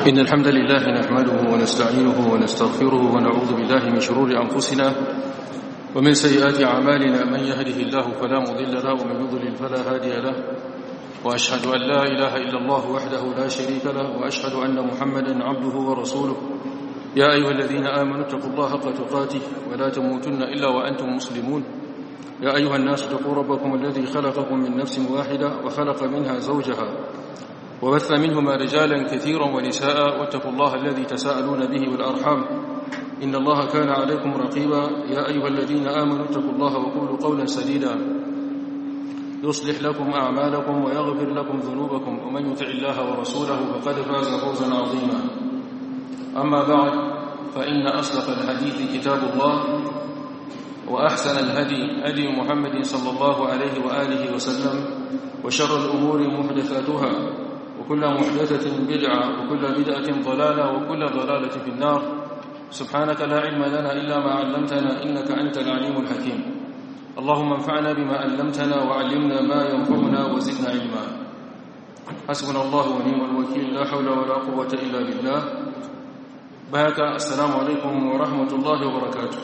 إن الحمد لله نحمده ونستعينه ونستغفره ونعوذ بالله من شرور أنفسنا ومن سيئات أعمالنا من يهده الله فلا مضل له ومن يضلل فلا هادي له وأشهد أن لا إله إلا الله وحده لا شريك له وأشهد أن محمدا عبده ورسوله يا أيها الذين آمنوا اتقوا الله حق تقاته ولا تموتن إلا وأنتم مسلمون يا أيها الناس اتقوا ربكم الذي خلقكم من نفس واحدة وخلق منها زوجها وبث منهما رجالا كثيرا ونساء واتقوا الله الذي تساءلون به والأرحام إن الله كان عليكم رقيبا يا أيها الذين آمنوا اتقوا الله وقولوا قولا سديدا يصلح لكم أعمالكم ويغفر لكم ذنوبكم ومن يطع الله ورسوله فقد فاز فوزا عظيما أما بعد فإن أصدق الحديث كتاب الله وأحسن الهدي هدي محمد صلى الله عليه وآله وسلم وشر الأمور محدثاتها وكل محدثة بدعة وكل بدعة ضلالة وكل ضلالة في النار سبحانك لا علم لنا إلا ما علمتنا إنك أنت العليم الحكيم اللهم انفعنا بما علمتنا وعلمنا ما ينفعنا وزدنا علما حسبنا الله ونعم الوكيل لا حول ولا قوة إلا بالله بهك السلام عليكم ورحمة الله وبركاته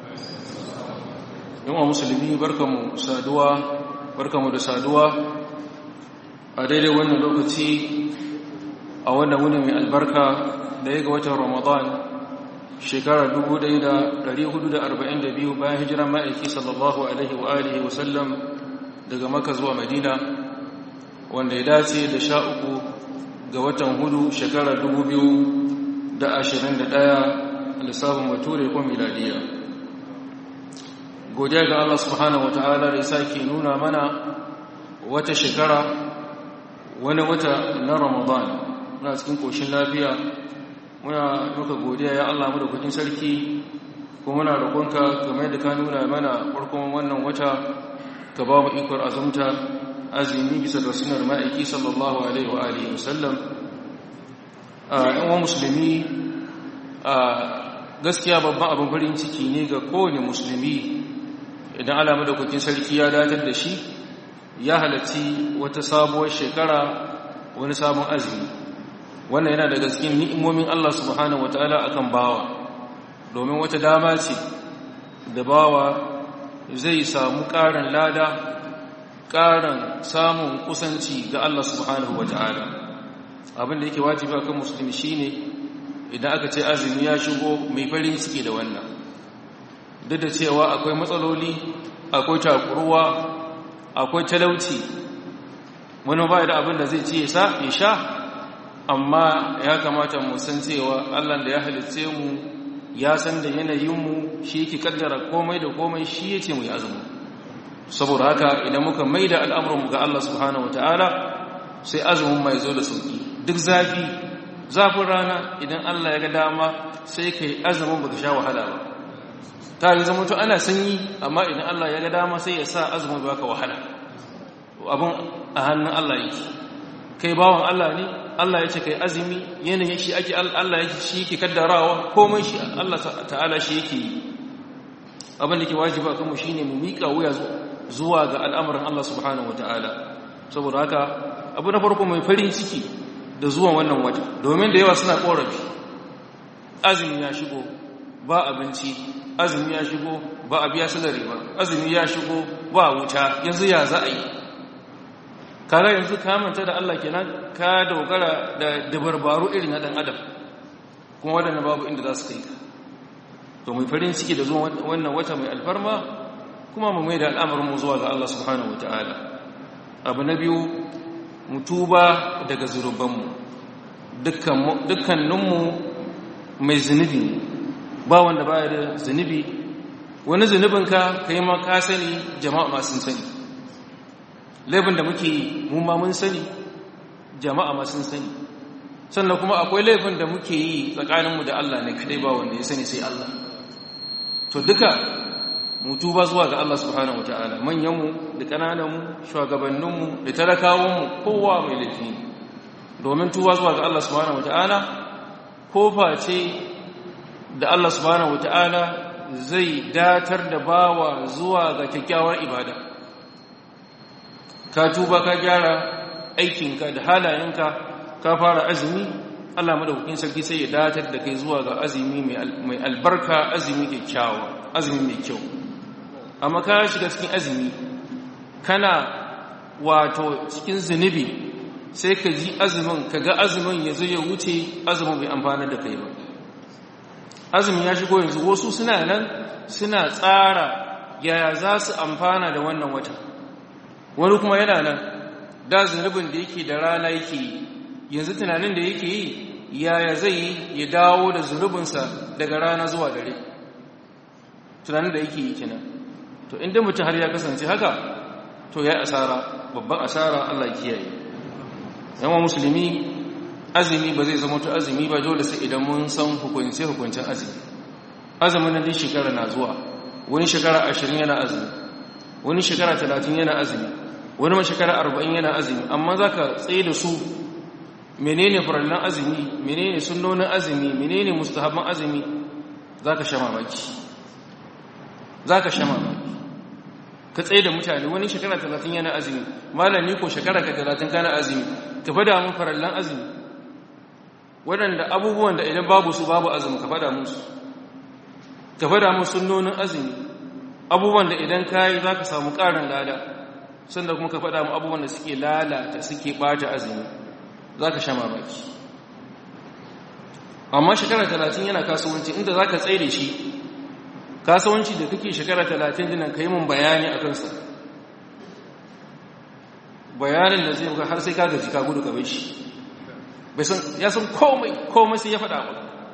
yawan musulmi barkamu saduwa barkamu da saduwa a daidai wannan lokaci a wannan wuni mai albarka da ya ga watan ramadan shekarar 1442 bayan hijiran ma'aiki sallallahu alaihi wa alihi wasallam daga maka zuwa madina wanda ya dace da sha uku ga watan hudu shekarar 2021 lissafin bature ko miladiya godiya ga Allah subhanahu wata'ala da ya sake nuna mana wata shekara wani wata na Ramadan muna cikin koshin lafiya muna muka godiya ya Allah mu da kudin sarki kuma muna roƙonka kamar yadda ka nuna mana farkon wannan wata ka ba mu ikon azumta azumi bisa ga sunar ma'aiki sallallahu alaihi wa alihi wasallam a yan musulmi a gaskiya babban abin farin ciki ne ga kowane musulmi idan alamu da kukin sarki ya datar da shi ya halarci wata sabuwar shekara wani sabon azumi wannan yana daga cikin ni'imomin Allah subhanahu wataala akan bawa domin wata dama ce da bawa zai samu ƙarin lada ƙarin samun kusanci ga Allah subhanahu wataala abin da yake wajibi akan musulmi shine idan aka ce azumi ya shigo mai farin ciki da wannan duk da cewa akwai matsaloli akwai takuruwa akwai talauci wani ba da abin da zai ci ya sha amma ya kamata mu san cewa allah da ya halitce mu ya san da yanayinmu shi yake kaddara komai da komai shi ya ce mu yi azumi saboda haka idan muka mai da al'amuranmu ga allah subhanahu wa ta'ala sai azumin mai zo da sauki duk zafi zafin rana idan allah ya ga dama sai ka yi azumin baka sha wahala ba ta yi zama to ana sanyi amma idan Allah ya ga dama sai ya sa azumin baka wahala abin a hannun Allah yake kai bawan Allah ne Allah ya ce kai azumi yanayin shi ake Allah yake shi yake kaddarawa komai shi Allah ta'ala shi yake yi abin da ke wajiba kanmu shine mu miƙa wuya zuwa ga al'amarin Allah subhanahu wataala saboda haka abu na farko mai farin ciki da zuwan wannan wata domin da yawa suna korafi azumi ya shigo ba abinci azumi ya shigo ba a biya salari ba azumi ya shigo ba wuta yanzu ya za a yi kare yanzu kamanta da Allah kenan ka dogara da dabarbaru irin na dan adam kuma waɗanda babu inda za su kai ka to mai farin ciki da zuwa wannan wata mai alfarma kuma mu mai da al'amarin mu zuwa ga Allah subhanahu wataala abu na biyu mu tuba daga zunubanmu dukkaninmu mai zunubi ba wanda baya da zunubi wani zunubinka ka yi ma ka sani jama'a ma sun sani laifin da muke yi mu ma mun sani jama'a ma sun sani sannan kuma akwai laifin da muke yi tsakaninmu da Allah ne kadai ba wanda ya sani sai Allah to duka mu tuba zuwa ga Allah subhanahu wataala manyanmu da ƙanananmu shugabanninmu da talakawanmu kowa mai laifi domin tuba zuwa ga Allah subhanahu wataala kofa ce da Allah subhanahu wata'ala zai datar da bawa zuwa ga kyakkyawar ibada ka tuba ka gyara aikinka da halayenka ka fara azumi Allah madaukakin sarki sai ya datar da kai zuwa ga azumi mai albarka azumi kyakkyawa azumi mai kyau amma ka shiga cikin azumi kana wato cikin zunubi sai ka ji azumin ka ga azumin ya zo ya wuce azumin bai amfana da kai ba azumin ya shigo yanzu wasu suna nan suna tsara yaya za su amfana da wannan wata wani kuma yana nan da zunubin da yake da rana yake yi yanzu tunanin da yake yi yaya zai yi ya dawo da zunubinsa daga rana zuwa dare tunanin da yake yi kenan to inda mutum har ya kasance haka to ya asara babban asara Allah kiyaye yawan musulmi azumi ba zai zama to azumi ba dole sai idan mun san hukunce hukuncen azumi azumin nan din shekara na zuwa wani shekara ashirin yana azumi wani shekara talatin yana azumi wani ma shekara arba'in yana azumi amma za ka tsaye da su menene farallan azumi menene sunnonin azumi menene mustahabban azumi za ka sha mamaki za ka sha mamaki ka tsaye da mutane wani shekara talatin yana azumi malami ko shekara ka talatin kana azumi ka fada mun farallan azumi waɗanda abubuwan da idan babu su babu azumi ka fada musu ka fada mun sunnonin azumi abubuwan da idan kayi za ka samu ƙarin lada sannan kuma ka fada mun abubuwan da suke lalata suke ɓata azumi za ka sha mamaki amma shekara talatin yana kasuwanci inda za ka tsaye da shi kasuwanci da kake shekara talatin dinan ka yi mun bayani a kansa bayanin da zai har sai ka gaji ka gudu ka bai shi ya san komai komai sai ya faɗa ba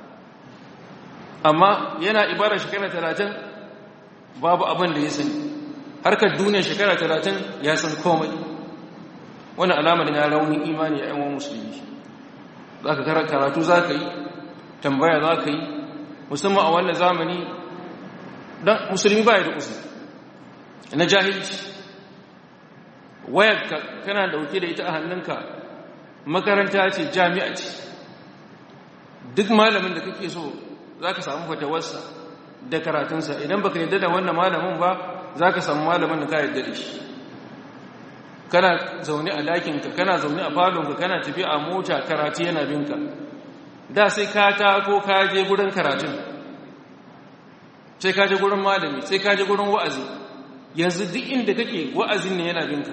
amma yana ibara shekara talatin babu abin da ya sani harkar duniya shekara talatin ya san komai wani alamar ya raunin imani a yawan musulmi za ka karatu za ka yi tambaya za ka yi musamman a wannan zamani don musulmi ba ya da usul na jahilci wayar kana dauke da ita a hannunka makaranta ce jami'a ce duk malamin da kake so za ka samu fatawarsa da karatunsa idan baka yadda da wannan malamin ba za ka samu malamin da ka yadda da shi kana zaune a lakinka kana zaune a falonka kana tafi a mota karatu yana binka da sai ka tako ka je gurin karatun sai ka je gurin malami sai ka je gurin wa'azi yanzu duk inda kake wa'azin ne yana binka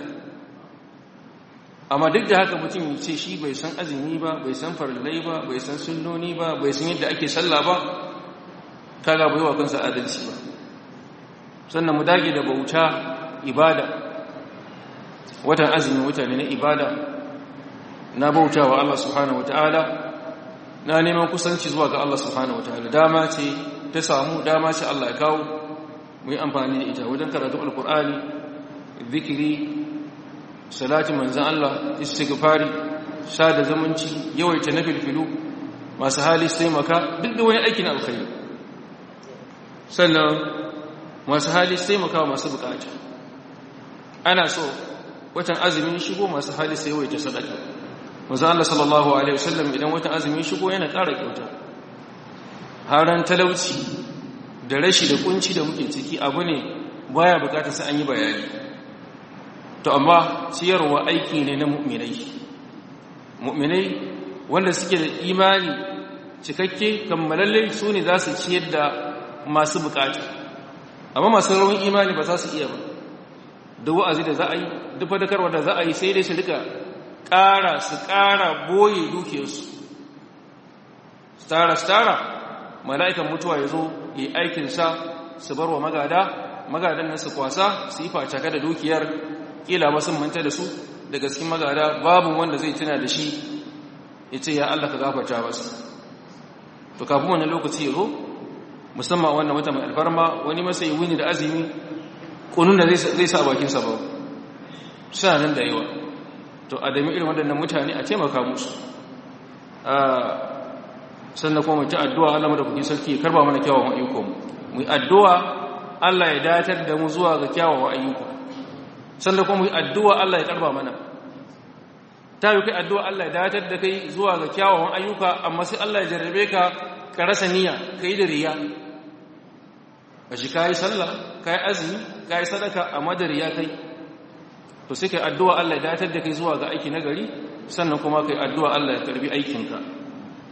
amma duk da haka mutum ce shi bai san azumi ba bai san farillai ba bai san sunnoni ba bai san yadda ake sallah ba kaga bai wa kansa adalci ba sannan mu dage da bauta ibada watan azumi wata ne na ibada na bauta wa Allah subhanahu wataala na neman kusanci zuwa ga Allah subhanahu wataala dama ce ta samu dama ce Allah ya kawo mu yi amfani da ita wajen karatu alkur'ani zikiri salati manzan Allah istighfari sada zamanci yawaita na filfilu masu hali sai maka duk da wani aikin alkhairi sannan masu hali sai maka masu bukata ana so watan azumin shigo masu hali sai yawaita sadaka manzan Allah sallallahu alaihi wasallam idan watan azumin shigo yana ƙara kyauta haran talauci da rashi da kunci da muke ciki abu ne baya bukatar sai an yi bayani to amma ciyarwa aiki ne na mu'minai mu'minai wanda suke da imani cikakke kammalalle su ne za su ciyar da masu bukata amma masu rawan imani ba za su iya ba da wa'azi da za a yi duk fadakarwa da za a yi sai dai su rika ƙara su ƙara boye dukiyarsu stara stara mala'ikan mutuwa ya zo yi aikinsa su bar wa magada magadan nan su kwasa su yi facaka da dukiyar kila ba sun manta da su daga cikin magada babu wanda zai tuna da shi ya ce ya Allah ka gafarta wasu to kafin wannan lokaci ya zo musamman wannan wata mai alfarma wani masa yi wuni da azumi kunun da zai sa bakinsa ba suna nan da yawa to a dami irin waɗannan mutane a taimaka musu sannan kuma mutu addu'a Allah da kuke sarki ya karba mana kyawawan ayyukanmu mu yi addu'a Allah ya datar da mu zuwa ga kyawawan ayyuka sannan kuma mu yi addu'a Allah ya karba mana ta yi kai addu'a Allah ya datar da kai zuwa ga kyawawan ayyuka amma sai Allah ya jarrabe ka ka rasa niyya ka yi da riya a shi ka yi sallah ka yi azumi ka yi sadaka amma da riya kai to sai kai addu'a Allah ya datar da kai zuwa ga aiki na gari sannan kuma kai addu'a Allah ya karbi aikinka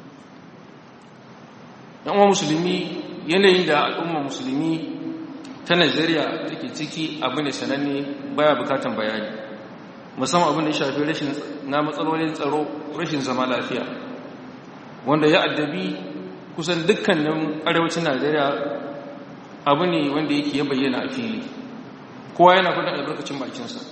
yan uwa musulmi yanayin da al'umma musulmi ta Najeriya take ciki abu ne sananne baya bukatan bayani musamman abin da ya shafi rashin na matsalolin tsaro rashin zama lafiya wanda ya addabi kusan dukkanin arewacin Najeriya abu ne wanda yake ya bayyana a fili kowa yana kudin albarkacin bakinsa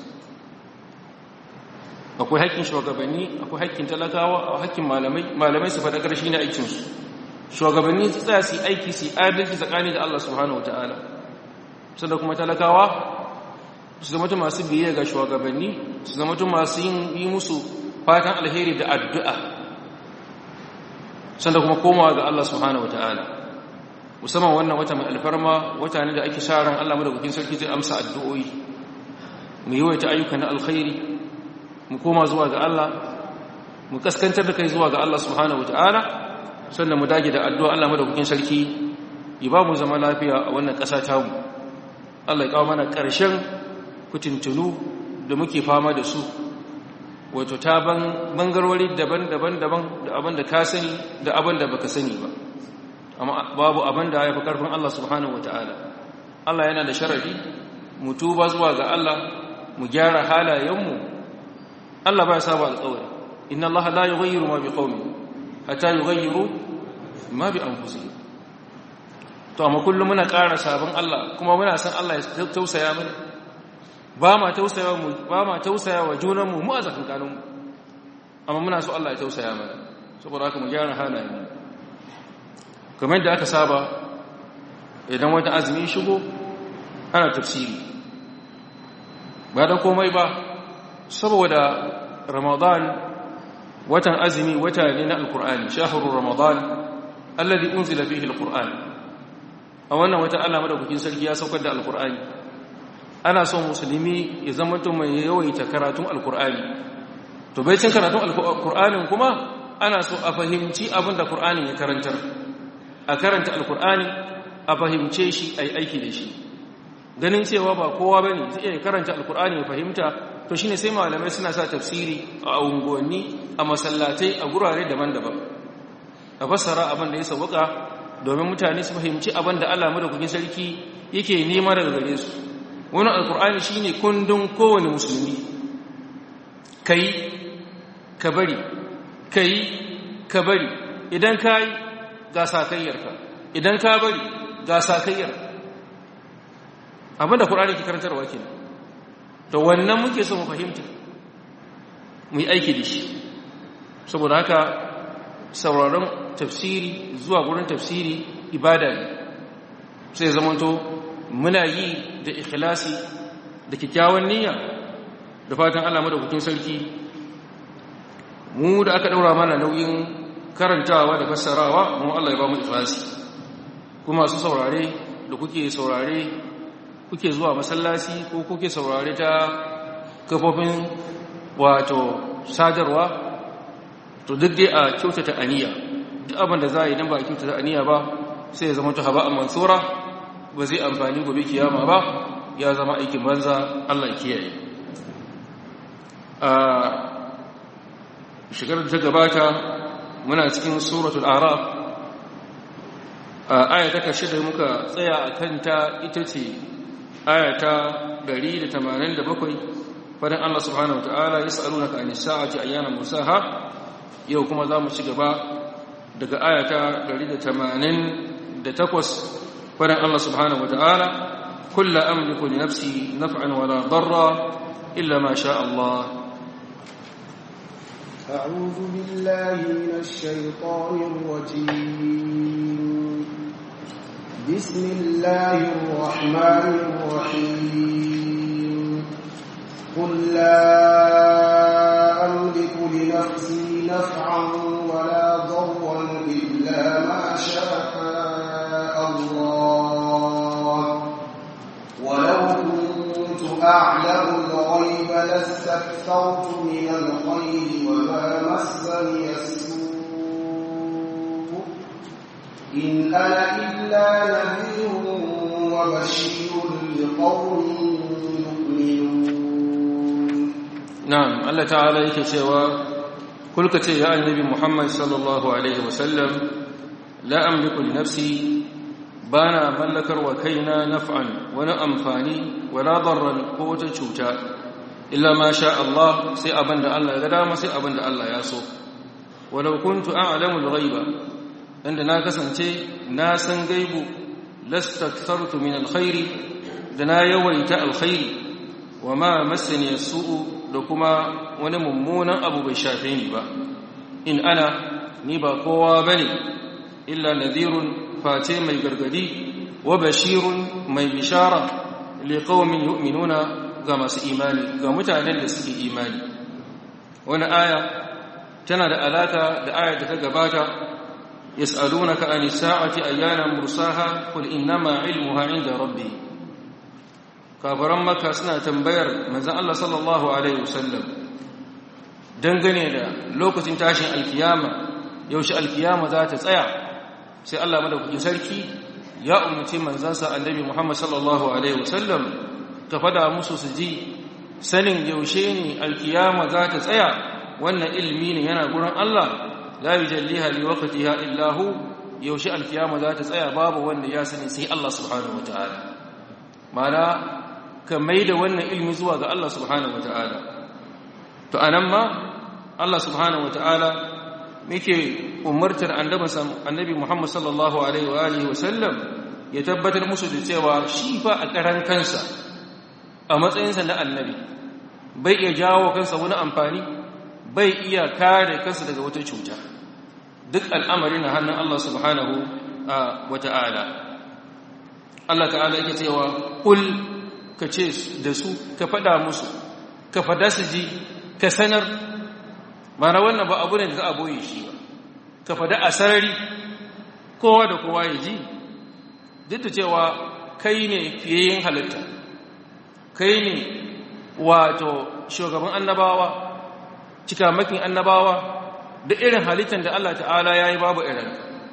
akwai haƙƙin shugabanni akwai haƙƙin talakawa a haƙƙin malamai malamai su faɗa ƙarshe ne aikinsu shugabanni su tsaya su yi aiki su yi adalci tsakani da Allah subhanahu wataala sanda kuma talakawa su zama masu biyayya ga shugabanni su zama masu yin yi musu fatan alheri da addu'a sanda kuma komawa ga Allah subhanahu wataala musamman wannan wata mai alfarma wata ne da ake sa ran Allah madaukakin sarki zai amsa addu'o'i mu yi wata ayyuka na alkhairi mu koma zuwa ga Allah mu kaskantar da kai zuwa ga Allah subhanahu wataala sannan mu dage da addu'a Allah madaukakin sarki ya ba mu zama lafiya a wannan ƙasa ta mu Allah ya kawo mana ƙarshen kutuntunu da muke fama da su wato ta bangarori daban-daban daban da abin da ka sani da abin da baka sani ba amma babu abin da ya fi ƙarfin Allah subhanahu wataala Allah yana da sharadi mu tuba zuwa ga Allah mu gyara halayenmu Allah ba ya saba alƙawari inna Allah la yughayyiru ma biqaumin hatta yughayyiru ma bi anfusihim to amma kullum muna ƙara sabon Allah kuma muna san Allah ya tausaya mana ba ma tausaya mu ba ma tausaya wa junan mu mu a tsakankanin mu amma muna so Allah ya tausaya mana saboda haka mu gyara halayen mu kamar da aka saba idan wata azumi shigo ana tafsiri ba da komai ba saboda ramadan watan azumi wata ne na alkur'ani shahrur ramadan alladhi unzila fihi alqur'an a wannan wata Allah madaukakin sarki ya saukar da alkur'ani ana son musulmi ya zama to mai yawaita karatun alkur'ani to bai cin karatun alkur'anin kuma ana so a fahimci abin da qur'anin ya karantar a karanta alkur'ani a fahimce shi ai aiki da shi ganin cewa ba kowa bane zai iya karanta alkur'ani ya fahimta to shine sai malamai suna sa tafsiri a unguwanni a masallatai a gurare daban-daban a fassara abin da ya sauka domin mutane su fahimci abin da Allah madaukakin sarki yake nema daga gare su wani alkur'ani shine kundin kowane musulmi kai ka bari kai ka bari idan kai ga sakayyarka idan ka bari ga sakayyar abin da qur'ani ke karantarwa kenan to wannan muke so mu fahimta mu yi aiki da shi saboda haka sauraron tafsiri zuwa gurin tafsiri ibada ne sai zamanto muna yi da ikhlasi da kyakkyawan niyya da fatan Allah madaukakin sarki mu da aka daura mana nauyin karantawa da fassarawa mu Allah ya ba mu ikhlasi kuma su saurare da kuke saurare kuke zuwa masallaci ko kuke saurare ta kafofin wato sadarwa to duk dai a kyautata aniya duk abin da za a yi don ba a kyautata aniya ba sai ya zama ta haba a mansura ba zai amfani gobe kiyama ba ya zama aikin banza Allah kiyaye a shigar da ta gabata muna cikin suratul araf a aya ta karshe da muka tsaya a kanta ita ce aya ta 187 fadan Allah subhanahu wataala yas'alunaka anis sa'ati ayyana musaha yau kuma za mu ci gaba daga aya ta 188 fadan Allah subhanahu wataala kullu amliku li nafsi naf'an wala darra illa ma sha Allah أعوذ بالله من الشيطان الرجيم بسم الله الرحمن الرحيم قل لا أملك لنفسي نفعا ولا ضرا إلا ما شاء الله ولو كنت أعلم الغيب لاستكثرت من الخير وما مسني السوء إن أنا إلا نذير وبشير لقوم يؤمنون نعم الله تعالى yake cewa kulka ce ya annabi Muhammad sallallahu alaihi wasallam la amliku li nafsi bana mallakar wa kaina naf'an wani amfani wala darran ko wata cuta illa ma sha Allah sai abinda Allah ya ga dama sai abinda Allah ya so walau kuntu a'lamu al-ghaiba inda na kasance na san gaibu lastakthartu min alkhairi da na yawaita alkhairi wa ma massani as-su'u da kuma wani mummunan abu bai shafe ni ba in ana ni ba kowa bane illa nadhirun fate mai gargadi wa bashirun mai bishara liqaumin yu'minuna ga masu imani ga mutanen da suke imani wani aya tana da alaka da ayar da ta gabata yas'alunaka anis sa'ati ayyana mursaha qul innama ilmuha 'inda rabbi kafaran makka suna tambayar manzon Allah sallallahu alaihi wasallam dangane da lokacin tashin alkiyama yaushe alkiyama za ta tsaya sai Allah madaukakin sarki ya umarci manzansa annabi Muhammad sallallahu alaihi wasallam ka fada musu su ji sanin yaushe ne alkiyama za ta tsaya wannan ilimi ne yana gurin Allah la yujalliha li waqtiha illa hu yaushe alkiyama za ta tsaya babu wanda ya sani sai Allah subhanahu wataala mana ka maida wannan ilimi zuwa ga Allah subhanahu wataala to anan ma Allah subhanahu wataala muke umartar annabi Muhammad sallallahu alaihi wa alihi wasallam ya tabbatar musu da cewa shi fa a karan kansa a matsayinsa na annabi bai iya jawo kansa wani amfani bai iya kare kansa daga wata cuta duk al'amari na hannun Allah subhanahu wa ta'ala Allah ta'ala yake cewa kul ka ce da su ka fada musu ka fada su ji ka sanar mana wannan ba abu ne da za a boye shi ba ka fada a sarari kowa da kowa ya ji duk da cewa kai ne fiye yin halitta kai ne wato shugaban annabawa cikamakin annabawa da irin halittar da Allah ta'ala ya yi babu irin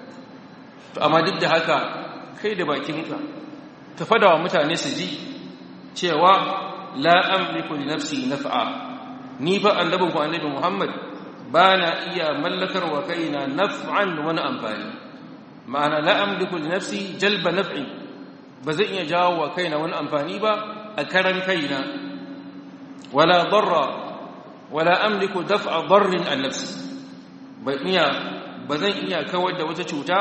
to amma duk da haka kai da bakinka ka fada wa mutane su ji cewa la amliku li nafsi naf'a ni fa annabin ku annabi Muhammad ba na iya mallakar wa kaina naf'an wani amfani ma'ana la amliku li nafsi jalba naf'i ba zan iya jawo wa kaina wani amfani ba a karan kaina wala darra wala amliku daf'a darrin an nafsi ba iya ba zan iya kawar da wata cuta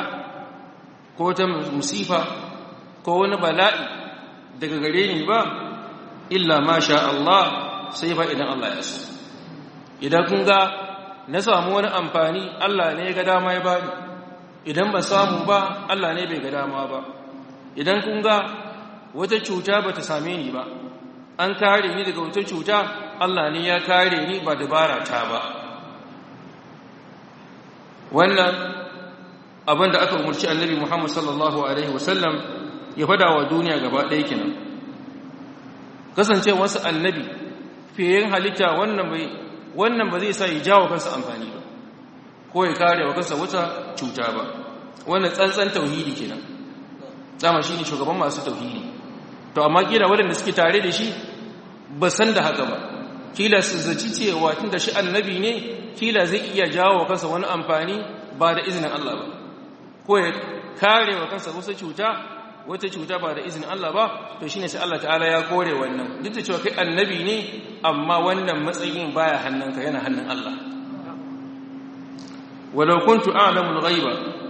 ko ta musifa ko wani bala'i daga gare ni ba illa ma sha Allah sai fa idan Allah ya so idan kun ga na samu wani amfani Allah ne ya ga dama ya bani idan ba samu ba Allah ne bai ga dama ba idan kun ga wata cuta ba ta same ni ba an kare ni daga wata cuta Allah ne ya kare ni ba dabara ta ba wannan abin da aka umarci annabi Muhammad sallallahu alaihi wasallam ya fada wa duniya gaba ɗaya kenan kasance wasu annabi fiye halitta wannan bai wannan ba zai sa ya jawo kansa amfani ba ko ya kare wa kansa wata cuta ba wannan tsantsan tauhidi kenan dama shine shugaban masu tauhidi to amma kila waɗanda suke tare da shi ba san da haka ba kila su zaci cewa tunda shi annabi ne kila zai iya jawo wa kansa wani amfani ba da izinin Allah ba ko ya kare wa kansa wasu cuta wata cuta ba da izinin Allah ba to shine sai Allah ta'ala ya kore wannan duk da cewa kai annabi ne amma wannan matsayin baya hannunka yana hannun Allah walau kuntu a'lamu al-ghaiba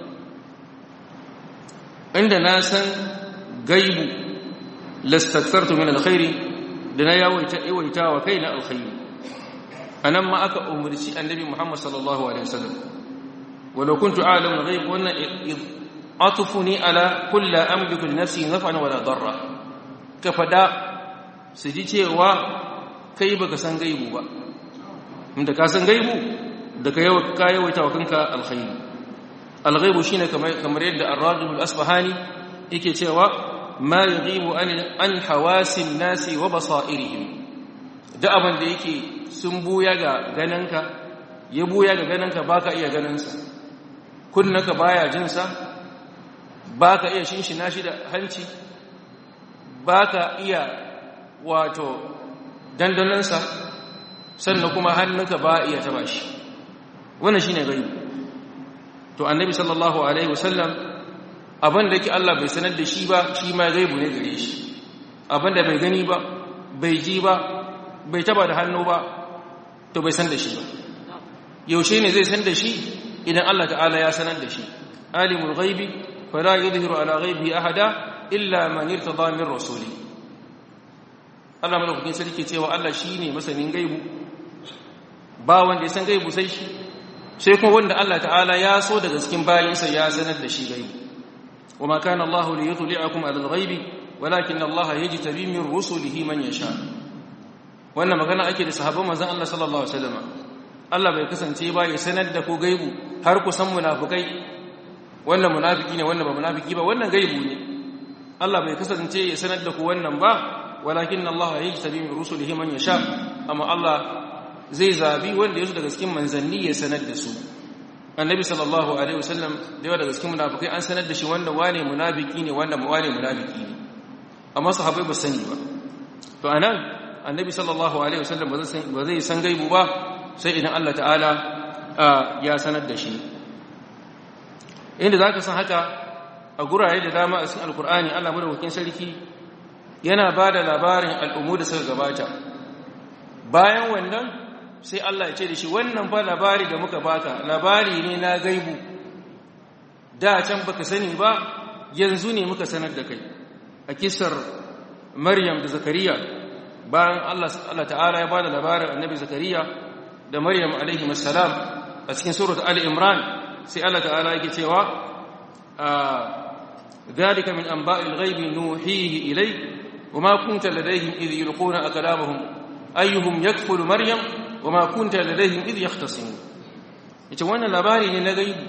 inda na san gaibu lastakthartu min al-khairi da na yawaita yawaita wa kaina al-khairi anan ma aka umurci annabi Muhammad sallallahu alaihi wasallam walau kuntu a'lamu al-ghaib wannan atufuni ala kulli amliku li nafsi naf'an wala darra ka fada su ji cewa kai baka san gaibu ba inda ka san gaibu da ka yawa ka yawaita wa kanka alkhairi alghaibu shine kamar kamar yadda ar-rajul al-asbahani yake cewa ma yughibu an an hawasin nasi wa basairihim da abin da yake sun buya ga gananka ya buya ga gananka baka iya ganinsa kunnaka baya jinsa ba ka iya shinshina shi da hanci ba ka iya wato dandanansa sannan kuma hannunka ba iya taba shi wannan shi ne gani to annabi sallallahu alaihi wasallam abin da yake Allah bai sanar da shi ba shi ma gaibu ne gare shi abin da bai gani ba bai ji ba bai taba da hannu ba to bai san da shi ba yaushe ne zai san da shi idan Allah ta'ala ya sanar da shi alimul ghaibi fala yudhiru ala ghaibihi ahada illa man irtada min rasuli Allah madaukakin sarki cewa Allah shine masanin gaibu ba wanda ya san gaibu sai shi sai kuma wanda Allah ta'ala ya so daga cikin bayinsa ya sanar da shi gaibu wama kana Allah li yudli'akum ala al-ghaibi walakin Allah yajtabi min rusulihi man yasha wannan magana ake da sahabban manzon Allah sallallahu alaihi wasallam Allah bai kasance ba ya sanar da ku gaibu har ku san munafikai wannan munafiki ne wannan ba munafiki ba wannan gaibu ne Allah bai kasance ya sanar da ku wannan ba walakin Allah yajtabi min rusulihi man yasha amma Allah zai zabi wanda yaso daga cikin manzanni ya sanar da su annabi sallallahu alaihi wasallam da yawa daga cikin munafikai an sanar da shi wanda wane munafiki ne wanda wane munafiki ne amma sahabbai ba sani ba to anan annabi sallallahu alaihi wasallam ba zai san gaibu ba sai idan Allah ta'ala ya sanar da shi inda zaka san haka a gurare da dama a cikin alkur'ani Allah madaukakin sarki yana ba da labarin al'ummu da suka gabata bayan wannan sai Allah ya ce da shi wannan fa labari da muka baka labari ne na gaibu da can baka sani ba yanzu ne muka sanar da kai a kisar maryam da zakariya bayan Allah Allah ta'ala ya bada labarin annabi zakariya da maryam alaihi assalam a cikin surat ali imran sai Allah ta'ala yake cewa ذلك من أنباء الغيب نوحيه إليك وما كنت لديهم إذ يلقون أكلامهم أيهم يكفل مريم وما كنت لديهم إذ يختصمون ita wannan labari ne na gaibu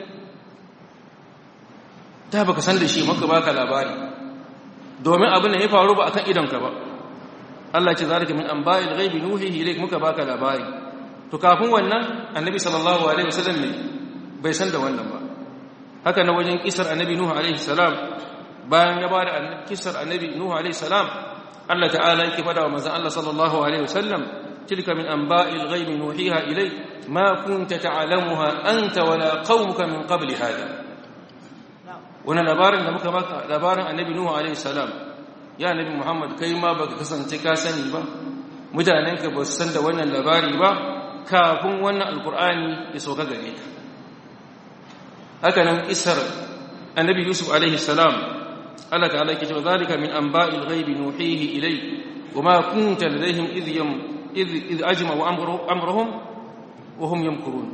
da baka san da shi maka baka labari domin abin da ya faru ba akan idonka ba Allah ce zalika min anba'il ghaibi nuhihi ilayk muka baka labari to kafin wannan annabi sallallahu alaihi wasallam ne bai san da wannan ba haka na wajen kisar annabi nuhu alaihi salam bayan ya bada kisar annabi nuhu alaihi salam Allah ta'ala yake fada wa manzon Allah sallallahu alaihi wasallam tilka min anba'il ghaibi nuhiha ilayk ma kunta ta'lamuha anta wala qaumuka min qabli hada wannan labarin da muka maka labarin annabi nuhu alaihi salam ya annabi muhammad kai ma baka kasance ka sani ba mutanenka ba su san da wannan labari ba kafin wannan alkur'ani ya sauka gare ka haka nan isar annabi yusuf alaihi salam Allah ta'ala yake cewa zalika min anba'il ghaibi nuhihi ilay wama kunta ladayhim idh yam idh idh ajma'u amruhum wa hum yamkurun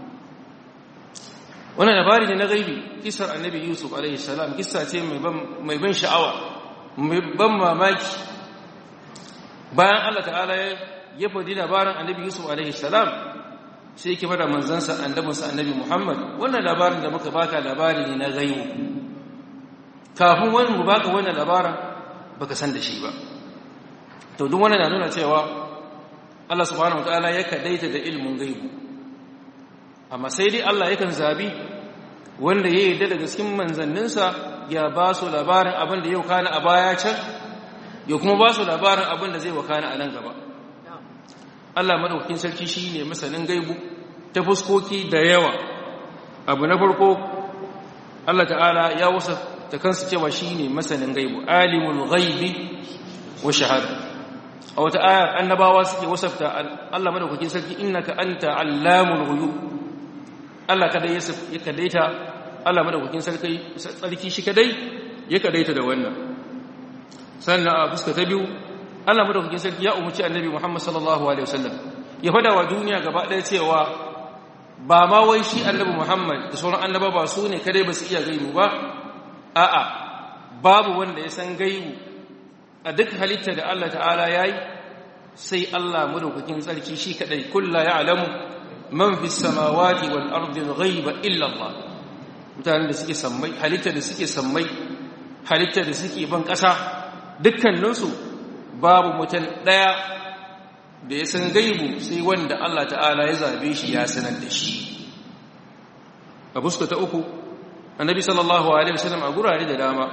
wannan labari ne na gaibi kisar annabi yusuf alaihi salam kissa ce mai ban sha'awa mai ban mamaki bayan Allah ta'ala ya faɗi labarin annabi yusuf alaihi salam sai yake fada manzansa annabinsa annabi muhammad wannan labarin da muka baka labari ne na gaibu kafin wani mu baka wannan labarin baka san da shi ba to duk wannan na nuna cewa Allah subhanahu wataala ya kadaita da ilmin gaibu amma sai dai Allah yakan zabi wanda ya yarda daga cikin manzanninsa ya ba su labarin abin da yau kana a baya can ya kuma ba su labarin abin da zai wakana a nan gaba Allah madaukakin sarki shine masanin gaibu ta fuskoki da yawa abu na farko Allah ta'ala ya wasa ta kansa cewa shine masanin gaibu alimul ghaibi wa shahada a wata ayar annabawa suke wasafta Allah madaukakin sarki innaka anta allamul ghuyub Allah kada ya kadaita Allah madaukakin sarki sarki shi kadai ya kadaita da wannan sannan a fuska ta biyu Allah madaukakin sarki ya umarci annabi Muhammad sallallahu alaihi wasallam ya fada wa duniya gaba ɗaya cewa ba ma wai shi annabi Muhammad da sauran annaba ba su ne kadai ba su iya gaibu ba a'a babu wanda ya san gaibu a duk halitta da Allah ta'ala yayi sai Allah madaukakin sarki shi kadai kullu ya'lamu man fis samawati wal ardi ghaiba illa Allah mutanen da suke sammai halitta da suke sammai halitta da suke ban ƙasa dukkaninsu babu mutum ɗaya da ya san gaibu sai wanda Allah ta'ala ya zabe shi ya sanar da shi a fuska ta uku annabi sallallahu alaihi wasallam a gurare da dama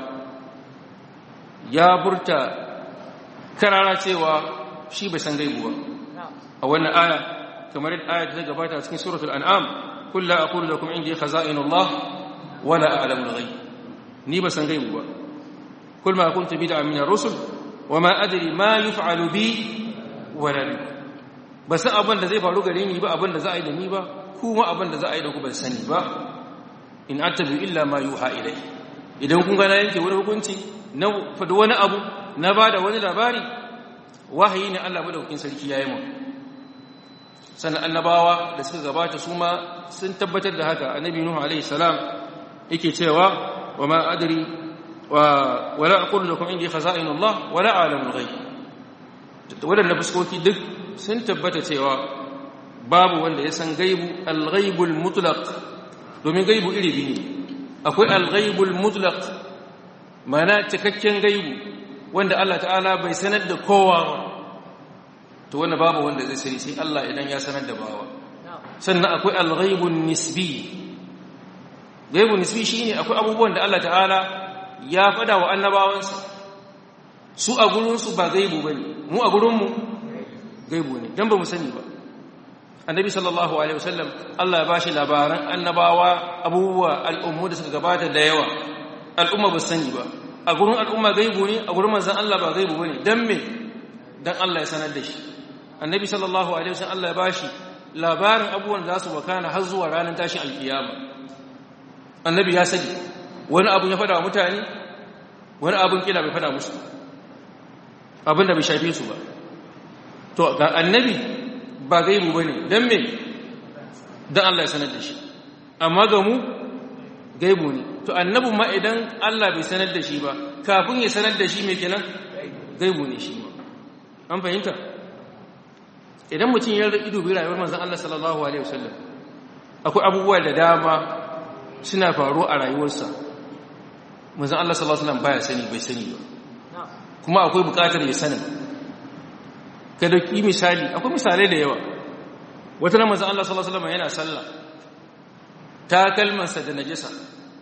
ya burta karara cewa shi bai san gaibu ba a wannan aya kamar yadda aya ta gabata cikin suratul an'am kullu aqulu lakum indi khaza'inullah wala a'lamu al-ghaib ni ba san gaibu ba kul ma kuntu bid'a min ar-rusul wa ma adri ma yuf'alu bi wala bi ba san abin da zai faru gare ni ba abin da za a yi da ni ba kuma abin da za a yi da ku ban sani ba in attabi illa ma yuha ilai idan kun ga na yanke wani hukunci na fadi wani abu na bada wani labari wahayi ne Allah madaukakin sarki yayi mu sannan annabawa da suka gabata su ma sun tabbatar da haka annabi nuhu alaihi salam yake cewa wa ma adri wa wala aqulu lakum indi khaza'inullah wala a'lamu al-ghaib wadannan fuskoki duk sun tabbata cewa babu wanda ya san gaibu al-ghaibul mutlaq domin gaibu iri biyu akwai al-ghaibul mutlaq mana cikakken gaibu wanda Allah ta'ala bai sanar da kowa ba to wanda babu wanda zai sani sai Allah idan ya sanar da bawa sannan akwai al-ghaibun nisbi gaibun nisbi shine akwai abubuwan da Allah ta'ala ya fada wa annabawansa su a gurin su ba gaibu bane mu a gurin mu gaibu ne dan ba mu sani ba annabi sallallahu alaihi wasallam Allah ya bashi labaran annabawa abubuwa al'ummu da suka gabata da yawa al'umma ba sani ba a gurin al'umma gaibu ne a gurin manzon Allah ba gaibu bane dan me dan Allah ya sanar da shi annabi sallallahu alaihi wasallam Allah ya bashi labarin abubuwan da su wakana har zuwa ranar tashin alkiyama annabi ya sani wani abu ya fada wa mutane wani abun kila bai fada musu abin da bai shafe su ba to ga annabi ba gaibu bane dan me dan Allah ya sanar da shi amma ga mu gaibu ne to annabin ma idan Allah bai sanar da shi ba kafin ya sanar da shi me kenan gaibu ne shi ma an fahimta idan mutum ya ido bi rayuwar manzon Allah sallallahu alaihi wasallam akwai abubuwa da dama suna faruwa a rayuwarsa manzon Allah sallallahu alaihi wasallam baya sani bai sani ba kuma akwai bukatar ya sani ka dauki misali akwai misalai da yawa wata nan manzon Allah sallallahu alaihi wasallam yana sallah ta kalmansa da najasa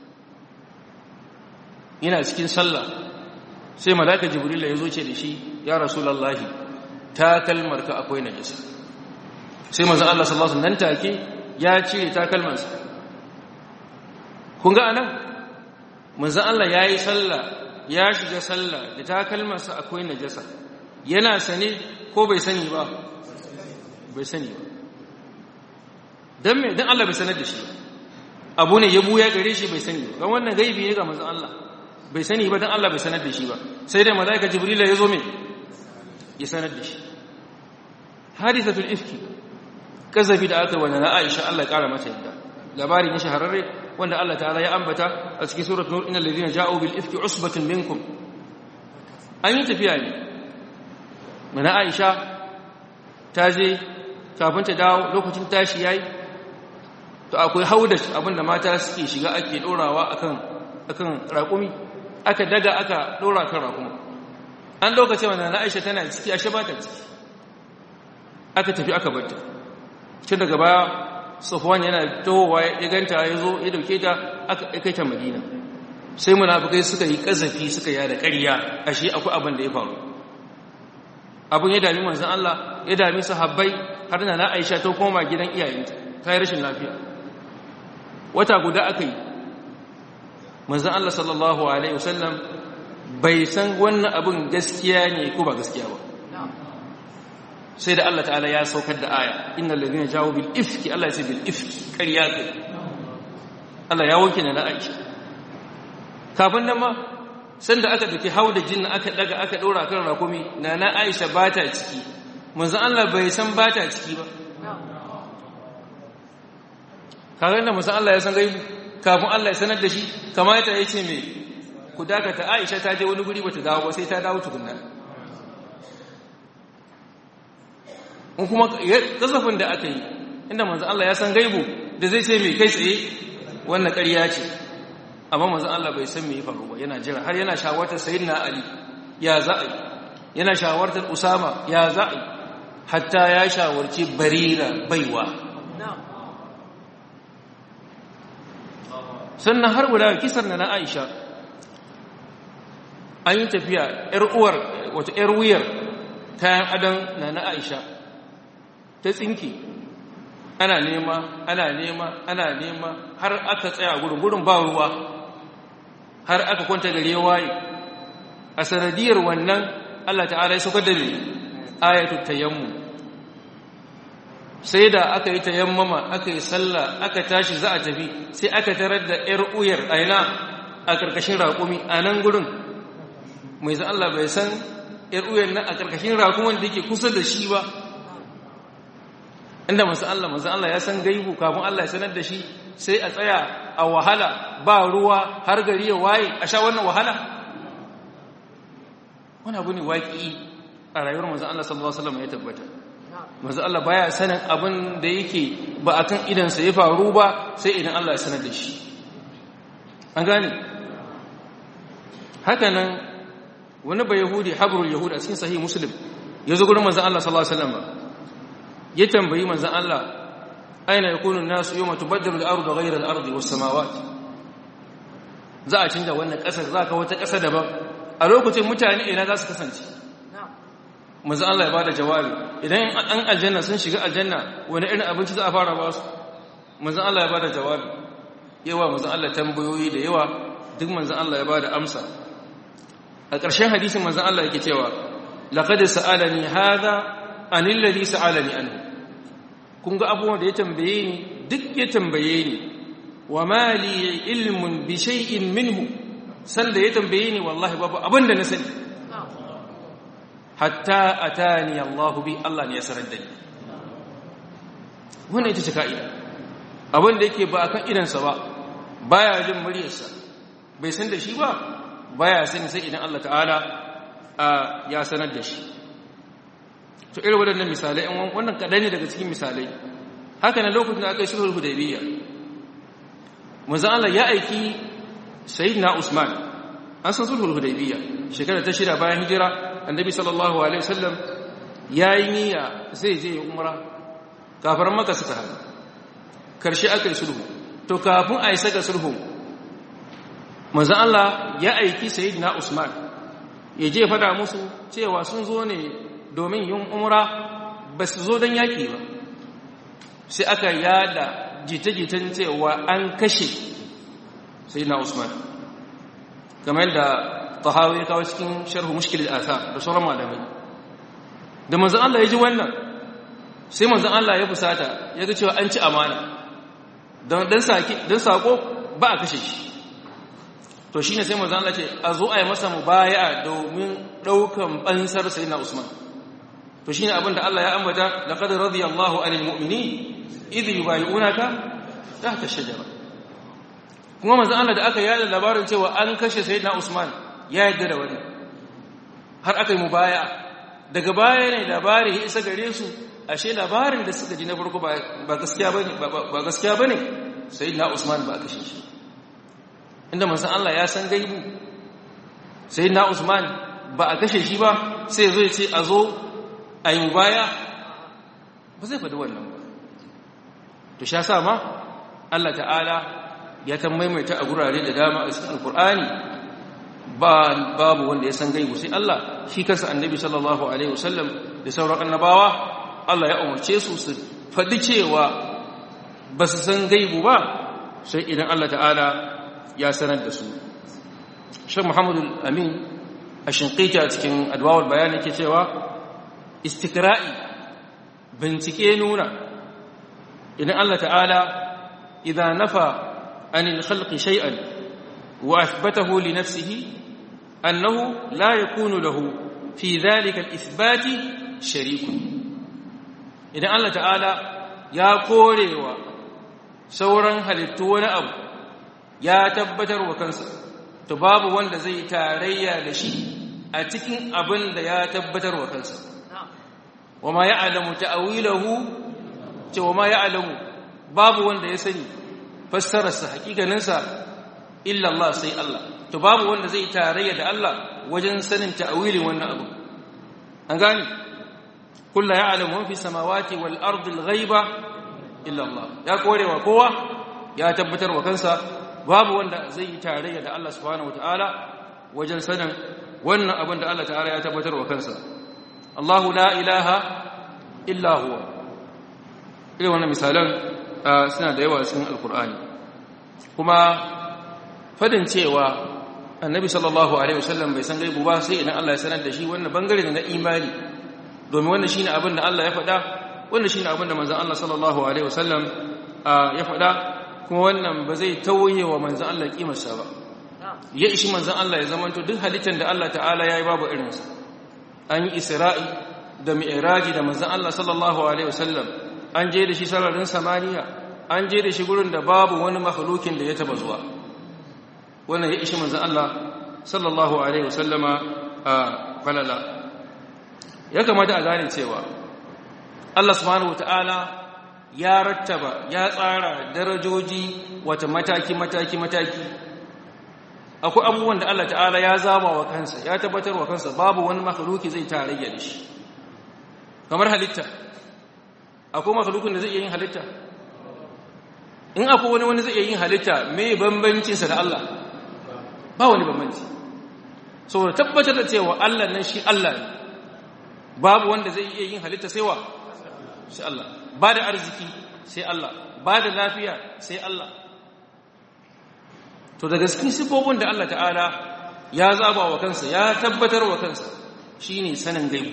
yana cikin sallah sai malaka jibril ya zo ce da shi ya rasulullahi ta kalmarka akwai najasa sai manzon Allah sallallahu alaihi wasallam nan take ya cire ta kalmansa kun ga anan manzon Allah yayi sallah ya shiga sallah da ta kalmarsa akwai najasa yana sane ko bai sani ba bai sani ba dan me dan Allah bai sanar da shi abu ne ya buya gare shi bai sani ba dan wannan gaibi ne ga manzon Allah bai sani ba dan Allah bai sanar da shi ba sai dai malaika jibril ya zo me ya sanar da shi hadisatul ifki kazafi da aka wanda na Aisha Allah ya kara mata yadda labari ne shahararre wanda Allah ta'ala ya ambata a cikin suratul nur innal ladina ja'u bil ifki usbatun minkum an yi tafiya ne mana Aisha ta je kafin ta dawo lokacin tashi yayi to akwai haudash abinda mata suke shiga ake dorawa akan akan raƙumi aka daga aka dora kan raƙumi an lokaci wanda na Aisha tana ciki ashe ba ta ciki aka tafi aka bar ta tun daga baya Safwan yana tohowa ya ganta ya zo ya dauke ta aka kai ta Madina sai munafikai suka yi kazafi suka yada ƙarya ashe akwai abin da ya faru abin ya dami manzon Allah ya dami sahabbai har na Aisha ta koma gidan iyayenta ta yi rashin lafiya wata guda aka yi manzan Allah sallallahu Alaihi wasallam bai san wannan abin gaskiya ne ko ba gaskiya ba sai da Allah ta'ala ya saukar da aya inna lalzina jawo bil ifki Allah ya ce bil ifki ƙarya kai Allah ya wanke na Aisha kafin nan ma sanda aka dake hau da jinna aka daga aka ɗora kan rakumi na na Aisha ba ta ciki manzan Allah bai san ba ta ciki ba kaga da musan Allah ya san gaibu kafin Allah ya sanar da shi kamata ya ce mai ku dakata Aisha ta je wani guri bata dawo ba sai ta dawo tukunna in kuma kasafin da aka yi inda manzon Allah ya san gaibu da zai ce mai kai tsaye wannan ƙarya ce amma manzon Allah bai san me ya faru ba yana jira har yana shawartar sayyidina Ali ya za a yi yana shawartar Usama ya za a yi hatta ya shawarci Barira baiwa sannan har guda kisar na na aisha an yi tafiya ‘yar uwar wata ‘yar wuyar kayan adon na na aisha ta tsinki ana nema ana nema ana nema har aka tsaya gurin gurin ba ruwa har aka kwanta gari ya waye a sanadiyar wannan Allah ta'ala ya saukar da ne ayatul tayammum sai da aka yi tayammama aka yi sallah aka tashi za a tafi sai aka tarar da ‘yar uyar aina a ƙarƙashin raƙumi a nan gurin mai zan Allah bai san ‘yar uyar nan a ƙarƙashin raƙumin da yake kusa da shi ba inda masu Allah masu Allah ya san gaibu kafin Allah ya sanar da shi sai a tsaya a wahala ba ruwa har gari ya waye a sha wannan wahala wani abu ne waƙi a rayuwar masu Allah sallallahu Alaihi wasallam ya tabbata manzo Allah baya sanin abin da yake ba akan idansa ya faru ba sai idan Allah ya sanar da shi an gane haka nan wani ba yahudi habrul yahudi a cikin sahih muslim ya zo gurin manzo Allah sallallahu alaihi wasallam ya tambayi manzo Allah aina yakunu an-nasu yawma tubaddalu al-ardu ghayra al-ardi was-samawati za a canza wannan kasar za ka wata kasa daban a lokacin mutane ina za su kasance manzo Allah ya bada jawabi idan an aljanna sun shiga aljanna wani irin abinci za a fara ba su manzo Allah ya bada jawabi yawa manzo Allah tambayoyi da yawa duk manzo Allah ya bada amsa a ƙarshen hadisin manzo Allah yake cewa laqad sa'alani hadha anil ladhi sa'alani anhu kun ga abubuwan da ya tambaye ni duk ya tambaye ni wa ma li ilmun bi shay'in minhu sanda ya tambaye ni wallahi babu abin da na sani hatta atani Allah bi Allah ne ya sanar da ni wannan ita ce ka'ida abin da yake ba akan idansa ba baya jin muryarsa bai san da shi ba baya sani sai idan Allah ta'ala ya sanar da shi to irin waɗannan misalai wannan kaɗan ne daga cikin misalai haka na lokacin da aka yi sulhul hudaybiyya manzon Allah ya aiki sayyidina Usman an san sulhul hudaybiyya shekara ta shida bayan hijira annabi sallallahu alaihi wasallam yayi niyya zai je ya umra kafaran maka suka haɗu karshe aka yi sulhu to kafin a isa ga sulhu manzo Allah ya aiki sayyidina Usman ya je fada musu cewa sun zo ne domin yin umra ba su zo don yaƙi ba sai aka yada jita-jitan cewa an kashe sayyidina Usman kamar da tahawi ya kawo cikin sharhu mushkil al-athar da sauran malamai da manzon Allah ya ji wannan sai manzon Allah ya fusata ya ga cewa an ci amana don dan saki dan sako ba a kashe shi to shine sai manzon Allah ce a zo a yi masa mubaya'a domin daukan bansar sayyidina Usman to shine abin da Allah ya ambata laqad radiyallahu 'anil mu'minin idh yubayyi'unaka tahta ash-shajara kuma manzon Allah da aka yada labarin cewa an kashe sayyidina Usman ya yadda da wani har aka yi mubaya daga baya ne labari ya isa gare su ashe labarin da suka ji na farko ba gaskiya bane ba gaskiya bane sayyidina Usman ba aka shi inda manzon Allah ya san gaibu sayyidina Usman ba a kashe shi ba sai ya zo ya ce a zo a yi mubaya ba zai faɗi wannan ba to sha sa ma Allah ta'ala ya ta maimaita a gurare da dama a cikin alkur'ani babu wanda ya san gaibu sai Allah shi kansa annabi sallallahu alaihi wasallam da sauran annabawa Allah ya umarce su su faɗi cewa ba su san gaibu ba sai idan Allah ta'ala ya sanar da su Sheikh Muhammadu Amin a shinqita cikin adwawul bayan yake cewa istikra'i bincike nuna idan Allah ta'ala idan nafa anil khalqi shay'an wa athbatahu li nafsihi annahu la yakunu lahu fi dhalika al-ithbat sharikun idan Allah ta'ala ya korewa sauran halittu wani abu ya tabbatar wa kansa to babu wanda zai tarayya da shi a cikin abin da ya tabbatar wa kansa wa ma ya'lamu ta'wilahu ce wa ma ya'lamu babu wanda ya sani fassararsa hakikaninsa illa Allah sai Allah to babu wanda zai tarayya da Allah wajen sanin ta'wilin wannan abu an gane kullu ya'lamu fi samawati wal ardi al ghaiba illa Allah ya korewa kowa ya tabbatar wa kansa babu wanda zai tarayya da Allah subhanahu wataala wajen sanin wannan abin da Allah ta'ala ya tabbatar wa kansa Allahu la ilaha illa huwa irin wannan misalan suna da yawa cikin alkur'ani kuma fadin cewa annabi sallallahu alaihi wasallam bai san gaibu ba sai idan Allah ya sanar da shi wannan bangare ne na imani domin wannan shine abin da Allah ya faɗa wannan shine abin da manzon Allah sallallahu alaihi wasallam ya faɗa kuma wannan ba zai tauye wa manzon Allah kimarsa ba ya ishi manzon Allah ya zamanto duk halittar da Allah ta'ala yayi babu irinsa an yi isra'i da mi'raji da manzon Allah sallallahu alaihi wasallam an je da shi sararin samaniya an je da shi gurin da babu wani makhlukin da ya taba zuwa wannan ya ishi manzon Allah sallallahu alaihi wasallama a falala ya kamata a gane cewa Allah subhanahu wataala ya rattaba ya tsara darajoji wata mataki mataki mataki akwai abubuwan da Allah ta'ala ya zaba wa kansa ya tabbatar wa kansa babu wani makhluki zai tarayya da shi kamar halitta akwai makhlukin da zai iya yin halitta in akwai wani wani zai iya yin halitta me bambancinsa da Allah ba wani bambanci saboda tabbatar da cewa Allah nan shi Allah ne babu wanda zai iya yin halitta sai wa sai Allah ba da arziki sai Allah ba da lafiya sai Allah to daga cikin sifofin da Allah ta'ala ya zaba wa kansa ya tabbatar wa kansa shine sanin gaibu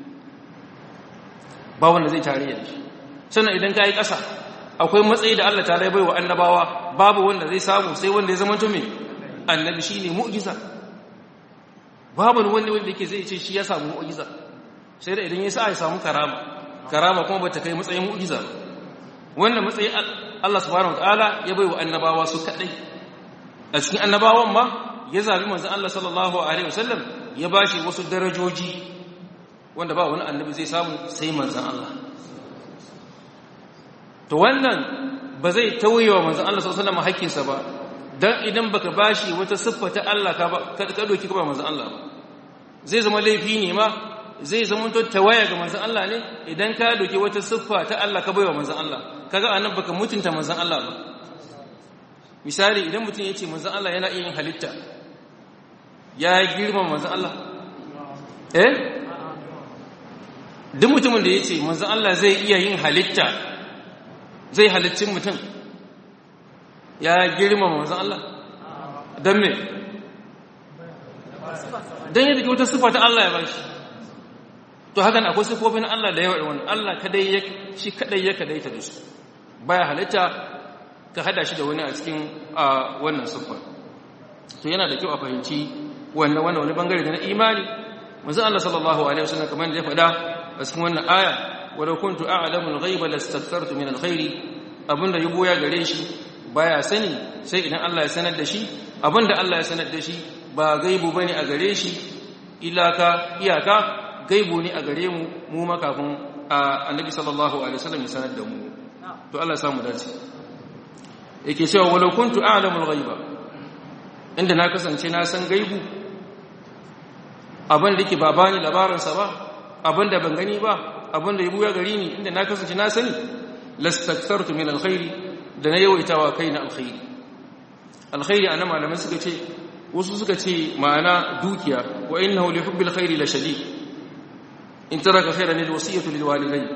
ba wanda zai tare da shi sannan idan ka yi ƙasa akwai matsayi da Allah ta bai wa annabawa babu wanda zai samu sai wanda ya zama tumi annabi shi ne mu'jiza babu wanda wanda yake zai ce shi ya samu mu'jiza sai da idan ya sa ya samu karama karama kuma ba ta kai matsayin mu'jiza wannan matsayi Allah subhanahu wataala ya bai wa annabawa su kadai a cikin annabawan ma ya zabi manzon Allah sallallahu alaihi wasallam ya bashi wasu darajoji wanda ba wani annabi zai samu sai manzon Allah to wannan ba zai tauye wa manzon Allah sallallahu alaihi wasallam hakkinsa ba dan idan baka bashi wata siffa ta Allah ka ba ka doki ka ba manzon Allah ba zai zama laifi ne ma zai zama to tawaya ga manzon Allah ne idan ka doki wata siffa ta Allah ka baiwa manzon Allah kaga anan baka mutunta manzon Allah ba misali idan mutum yace manzon Allah yana iya yin halitta ya girma manzon Allah eh duk mutumin da yace manzon Allah zai iya yin halitta zai halittin mutum ya girma manzon Allah dan me dan yadda wata sifa ta Allah ya bashi to hakan akwai sifofin Allah da yawa wannan Allah kadai ya shi kadai ya kadai ta dasu baya halitta ka hada shi da wani a cikin wannan sifa to yana da kyau a fahimci wannan wannan wani bangare da na imani manzo Allah sallallahu alaihi wasallam kamar da ya faɗa a cikin wannan aya wa law kuntu a'lamu al-ghaiba lastakthartu min al-khairi abinda ya goya gare shi baya sani sai idan Allah ya sanar da shi abinda Allah ya sanar da shi ba gaibu bane a gare shi ilaka iyaka gaibu ne a gare mu mu makafin annabi sallallahu alaihi wasallam ya sanar da mu to Allah ya samu dace yake cewa walau kuntu a'lamu al-ghaiba inda na kasance na san gaibu abin da yake ba bani labarin sa ba abin da ban gani ba abin da ya buya gari ni inda na kasance na sani lastakthartu min alkhairi da na yawaitawa kaina alkhairi alkhairi anan malaman suka ce wasu suka ce ma'ana dukiya wa innahu li hubbil khairi la shadid in taraka khairan lil wasiyatu lil walidayn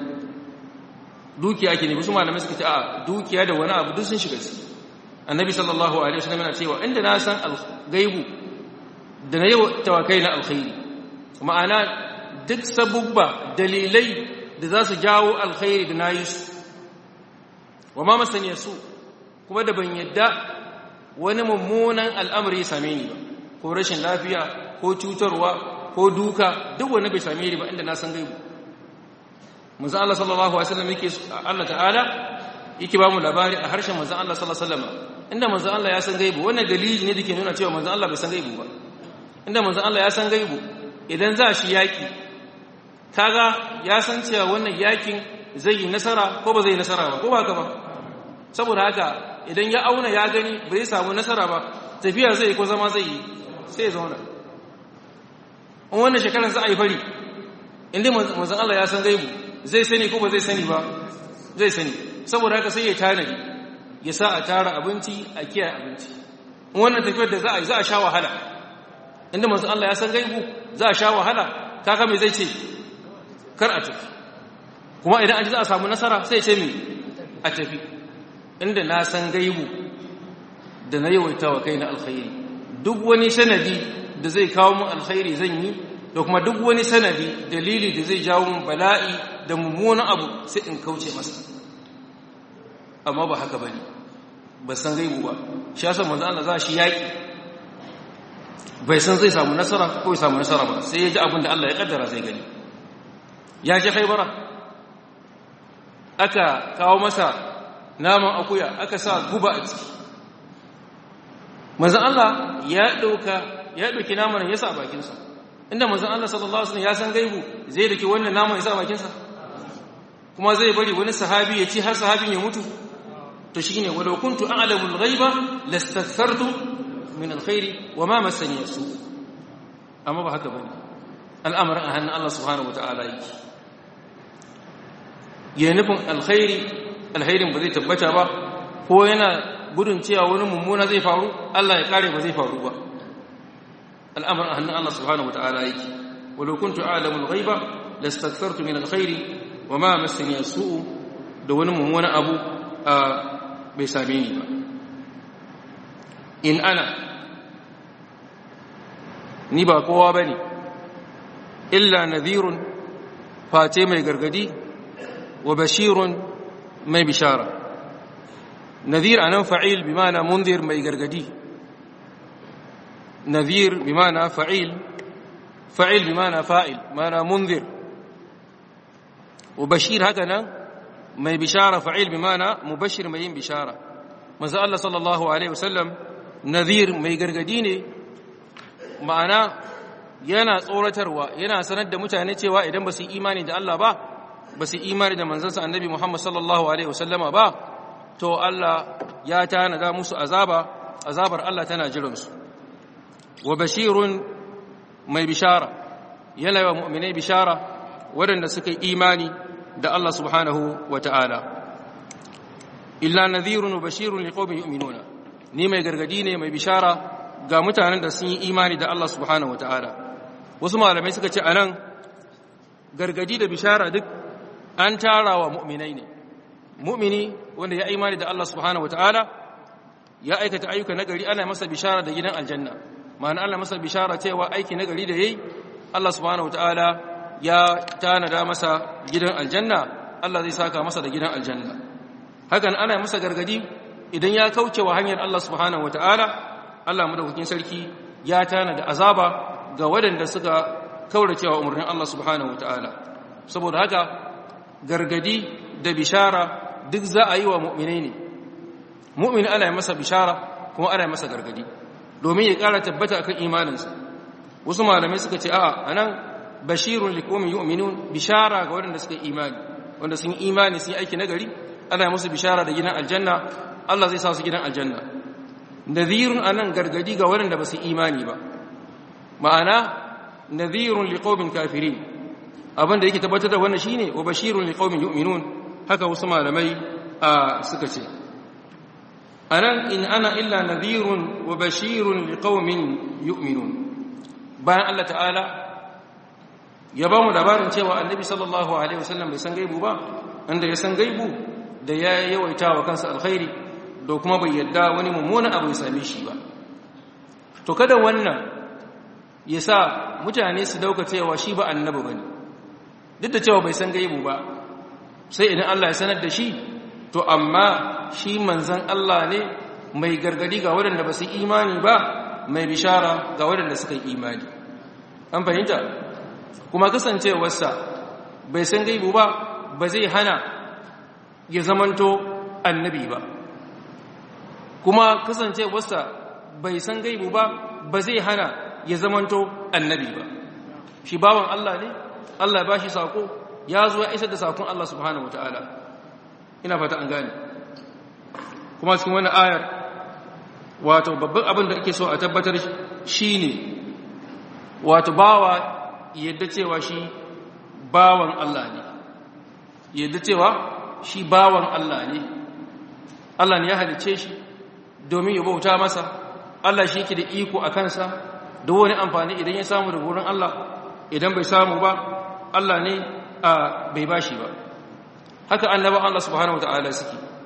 dukiya ke ne wasu malamai suka ce a dukiya da wani abu duk sun shiga ciki annabi sallallahu alaihi wasallam yana cewa inda na san gaibu da na yawaitawa kaina alkhairi ma'ana duk sabubba dalilai da za su jawo alkhairi da nayi su wa ma masaniya su kuma da ban yadda wani mummunan al'amari ya same ni ba ko rashin lafiya ko cutarwa ko duka duk wani bai same ni ba inda na san gaibu manzo Allah sallallahu alaihi wasallam yake Allah ta'ala yake ba mu labari a harshen manzo Allah sallallahu alaihi wasallam inda manzo Allah ya san gaibu wannan dalili ne dake nuna cewa manzo Allah bai san gaibu ba inda manzo Allah ya san gaibu idan za shi yaki kaga ya san cewa wannan yakin zai yi nasara ko ba zai yi nasara ba ko ba haka ba saboda haka idan ya auna ya gani bai samu nasara ba tafiya zai ko zama zai yi sai ya zauna in wannan shekarar za a yi fari inda manzan Allah ya san gaibu zai sani ko ba zai sani ba zai sani saboda haka sai ya tanadi ya sa a tara abinci a kiyaye abinci in wannan tafiyar da za a yi za a sha wahala inda manzan Allah ya san gaibu za a sha wahala kaka mai zai ce kar a tafi kuma idan an ji za a samu nasara sai ce mai a tafi inda na san gaibu da na yawaita wa kai na alkhairi duk wani sanadi da zai kawo mun alkhairi zan yi da kuma duk wani sanadi dalili da zai jawo mun bala'i da mummunan abu sai in kauce masa amma ba haka bane ba san gaibu ba shi yasa manzo Allah za shi yaki bai san zai samu nasara ko ya samu nasara ba sai ya ji abin da Allah ya kaddara zai gani ya ji haibara aka kawo masa naman akuya aka sa guba a ciki manzan Allah ya ɗauka ya ɗauki naman ya sa a bakinsa inda manzan Allah sallallahu Alaihi ya san gaibu zai dake wannan naman ya sa a bakinsa kuma zai bari wani sahabi ya ci har sahabin ya mutu to shi ne wadda kuntu an alamun gaiba lastattartu min alkhairi wa ma masani su amma ba haka bane al'amarin a hannun Allah subhanahu wa ta'ala yake ya nufin alkhairi alkhairin ba zai tabbata ba ko yana gudun cewa wani mummuna zai faru Allah ya kare ba zai faru ba al'amarin a hannun Allah subhanahu wa ta'ala yake walau kuntu a'lamul ghaiba lastakthartu min alkhairi wa ma massani su'u da wani mummuna abu a bai same ni ba in ana ni ba kowa bane illa nadhirun face mai gargadi wa bashirun mai bishara nadhir anan fa'il bi ma'ana munzir mai gargadi nadhir bi ma'ana fa'il fa'il bi ma'ana fa'il ma'ana munzir wa bashir haka nan mai bishara fa'il bi ma'ana mubashir mai yin bishara manzo Allah sallallahu alaihi wasallam nadhir mai gargadi ne ma'ana yana tsoratarwa yana sanar da mutane cewa idan ba su yi imani da Allah ba ba su imani da manzansa annabi Muhammad sallallahu alaihi wasallama ba to Allah ya tanada musu azaba azabar Allah tana jiransu wa bashirun mai bishara yana wa mu'minai bishara waɗanda suka yi imani da Allah subhanahu wa ta'ala illa nadhirun wa bashirun liqaumin yu'minuna ni mai gargadi ne mai bishara ga mutanen da sun yi imani da Allah subhanahu wa ta'ala wasu malamai suka ce anan gargadi da bishara duk an tara wa mu'minai ne mu'mini wanda ya imani da Allah subhanahu wataala ya aikata ayyuka nagari ana masa bishara da gidan aljanna ma'ana Allah masa bishara cewa aiki nagari da yayi Allah subhanahu wataala ya tanada masa gidan aljanna Allah zai saka masa da gidan aljanna hakan ana masa gargadi idan ya kauce wa hanyar Allah subhanahu wataala Allah madaukakin sarki ya tanada azaba ga waɗanda suka kaurace wa umarnin Allah subhanahu wataala saboda haka gargadi da bishara duk za a yi wa mu'minai ne mu'min ana yi masa bishara kuma ana yi masa gargadi domin ya ƙara tabbata akan imaninsa wasu malamai suka ce a'a anan bashirun liqaumin yu'minun bishara ga waɗanda suka imani wanda sun imani sun yi aiki nagari ana yi musu bishara da gidan aljanna Allah zai sa su gidan aljanna nadhirun anan gargadi ga waɗanda ba su imani ba ma'ana nadhirun liqaumin kafirin abin da yake tabbatar da wannan shine wa bashirun liqaumin yu'minun haka wasu malamai suka ce anan in ana illa nadhirun wa bashirun liqaumin yu'minun bayan Allah ta'ala ya ba mu labarin cewa annabi sallallahu alaihi wasallam bai san gaibu ba inda ya san gaibu da ya yawaita wa kansa alkhairi da kuma bai yadda wani mummunan abu ya same shi ba to kada wannan ya sa mutane su dauka cewa shi ba annabi bane duk da cewa bai san gaibu ba sai idan Allah ya sanar da shi to amma shi manzan Allah ne mai gargadi ga waɗanda ba su imani ba mai bishara ga waɗanda suka yi imani an fahimta kuma kasancewarsa bai san gaibu ba ba zai hana ya zamanto annabi ba kuma kasancewarsa bai san gaibu ba ba zai hana ya zamanto annabi ba shi bawan Allah ne Allah ba shi sako ya zo ya isar da sakon Allah subhanahu wataala ina fata an gane kuma cikin wani ayar wato babban abin da ake so a tabbatar shine wato bawa yadda cewa shi bawan Allah ne yadda cewa shi bawan Allah ne Allah ne ya halice shi domin ya bauta masa Allah shi yake da iko a kansa da wani amfani idan ya samu da wurin Allah idan bai samu ba Allah ne a bai bashi ba haka annabawan Allah subhanahu wataala suke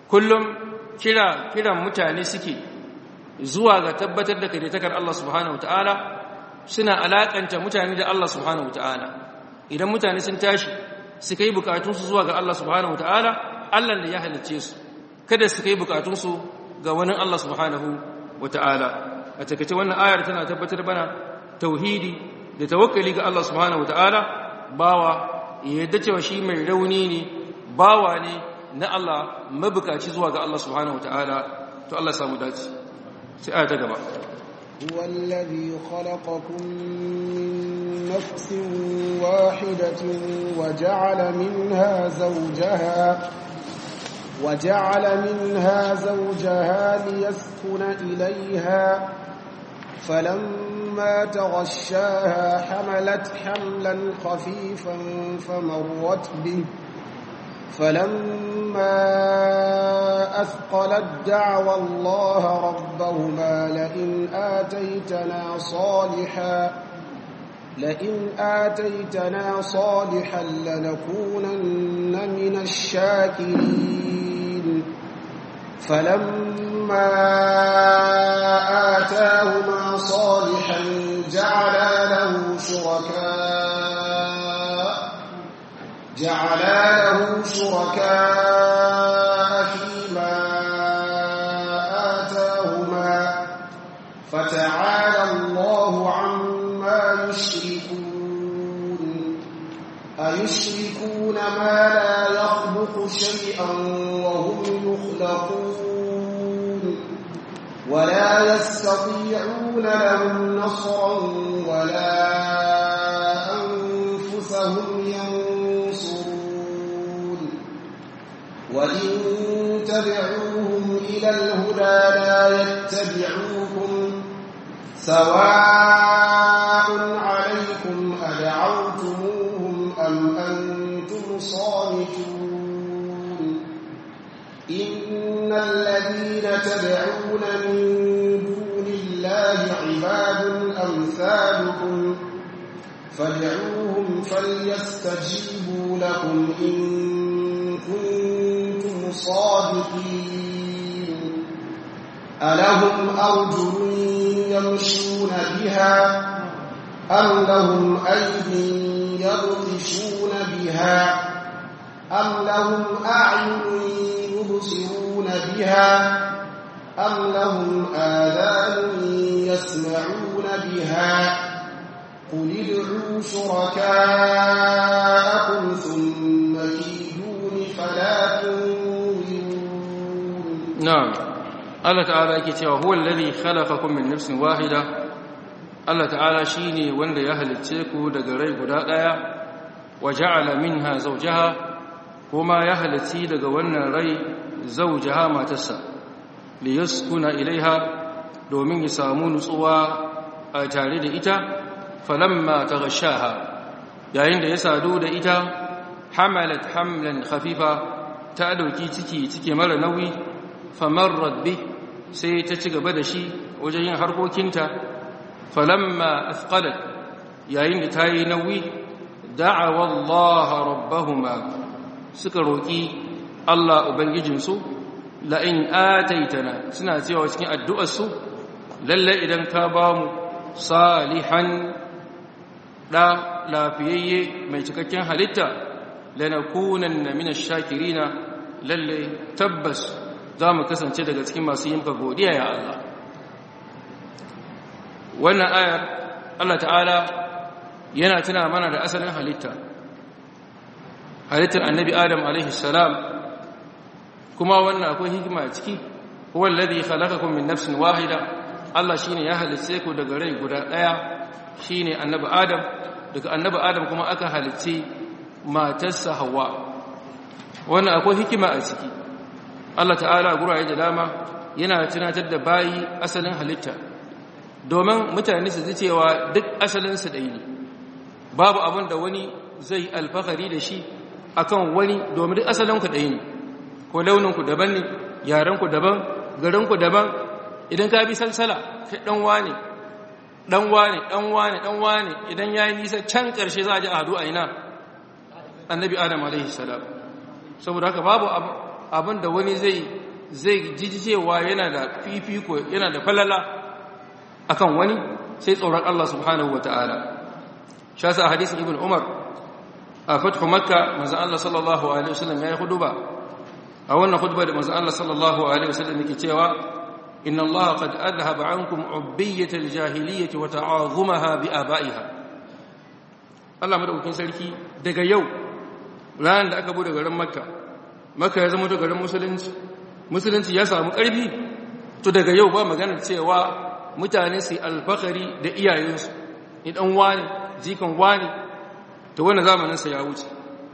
kullum kira kiran mutane suke zuwa ga tabbatar da kadaitakar Allah subhanahu wataala suna alakanta mutane da Allah subhanahu wataala idan mutane sun tashi su kai bukatunsu zuwa ga Allah subhanahu wataala Allah da ya halicce su kada su kai bukatunsu ga wani Allah subhanahu wataala a takaice wannan ayar tana tabbatar bana tauhidi da tawakkali ga Allah subhanahu wataala bawa yadda cewa shi mai rauni ne bawa ne na Allah mabukaci zuwa ga Allah subhanahu wataala to Allah samu dace sai aya ta gaba هو الذي خلقكم من نفس واحدة وجعل منها زوجها وجعل منها زوجها ليسكن إليها فلما تغشاها حملت حملا خفيفا فمرت به فلما أثقلت دعوى الله ربهما لئن آتيتنا صالحا لئن آتيتنا صالحا لنكونن من الشاكرين فلما آتاهما صالحا جعلا له شركاء جعلا له شركاء فيما آتاهما فتعالى الله عما يشركون أيشركون ما لا يخلق شيئا وهم يخلقون ولا يستطيعون لهم نصرا ولا أنفسهم ينصرون وإن تدعوهم إلى الهدى لا يتبعوكم سواء عليكم أدعوتموهم أم أنتم صامتون إن الذين تدعون من دون الله عباد أمثالكم فادعوهم فليستجيبوا لكم إن كنتم صادقين ألهم أرجل يمشون بها أم لهم أيدي يبطشون بها أم لهم أعين يبصرون بها أم لهم آذان يسمعون بها قل ادعوا شركاءكم ثم كيدون فلا تنظرون نعم الله تعالى yake cewa huwa alladhi khalaqakum min nafsin wahida Allah ta'ala shine wanda ya halicce ku daga rai guda daya wa ja'ala minha zawjaha kuma ya halicci daga wannan rai zawjaha matarsa liyaskuna ilaiha domin ya samu nutsuwa a tare da ita falamma taghashaha yayin da ya sadu da ita hamalat hamlan khafifa ta dauki ciki cike mara nauyi famarrat bi sai ta ci gaba da shi wajen yin harkokinta falamma athqalat yayin da ta yi nauyi da'awa Allah rabbahuma suka roki Allah ubangijinsu la in ataitana suna cewa cikin addu'arsu lalle idan ka ba mu salihan da lafiyayye mai cikakken halitta lanakunanna minash shakirina lalle tabbas za mu kasance daga cikin masu yin godiya ya Allah wannan ayar Allah ta'ala yana tuna mana da asalin halitta halittar annabi adam alaihi salam kuma wannan akwai hikima a ciki huwa alladhi khalaqakum min nafsin wahida Allah shine ya halice ku daga rai guda daya shine annabi adam daga annabi adam kuma aka halice matarsa hawa wannan akwai hikima a ciki Allah ta'ala guraye da dama yana tunatar da bayi asalin halitta domin mutane su ji cewa duk asalinsu ɗaya ne babu abin da wani zai alfahari da shi akan wani domin duk asalinku ɗaya ne ko launinku daban ne yarenku daban garinku daban idan ka bi salsala kai ɗan wane ɗan wane ɗan wane ɗan wane idan ya yi nisa can ƙarshe za a ji a hadu a ina annabi adam alaihi salam saboda haka babu abin da wani zai zai ji cewa yana da fifiko yana da falala akan wani sai tsoron Allah subhanahu wata'ala shi yasa hadisin ibn umar a fathu makka manzon Allah sallallahu alaihi wasallam ya yi huduba a wannan huduba da manzon Allah sallallahu alaihi wasallam yake cewa inna Allah qad adhhaba ankum ubbiyatal jahiliyyah wa ta'azumaha bi abaiha Allah madaukakin sarki daga yau ranar da aka bude garin makka makka ya zama garin musulunci musulunci ya samu ƙarfi to daga yau ba maganar cewa mutane su alfakari da iyayensu idan wani jikan wani to wannan zamaninsa ya wuce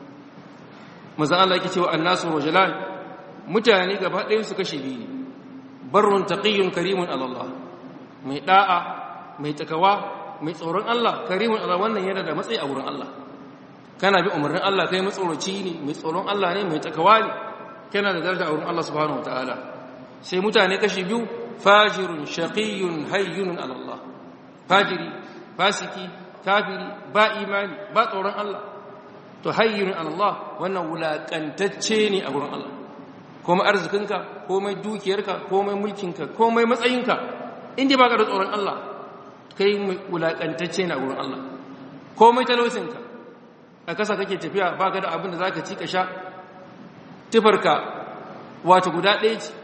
maza Allah yake cewa annasu rajulan mutane gaba ɗayan su kashe biyu barrun taqiyyun karimun Allah mai da'a mai takawa mai tsoron Allah karimun Allah wannan yana da matsayi a wurin Allah kana bi umarnin Allah kai matsoroci ne mai tsoron Allah ne mai takawa ne kana da daraja a wurin Allah subhanahu wataala sai mutane kashi biyu fajirun shaqiyyun hayyunun ala Allah fajiri fasiki kafiri ba imani ba tsoron Allah to hayyunun ala Allah wannan wulakantacce ne a wurin Allah komai arzikinka komai dukiyarka komai mulkinka komai matsayinka inda baka da tsoron Allah kai wulakantacce ne a wurin Allah komai talaucinka a kasa kake tafiya baka da abin da zaka ci ka sha tufarka wato guda ɗaya ce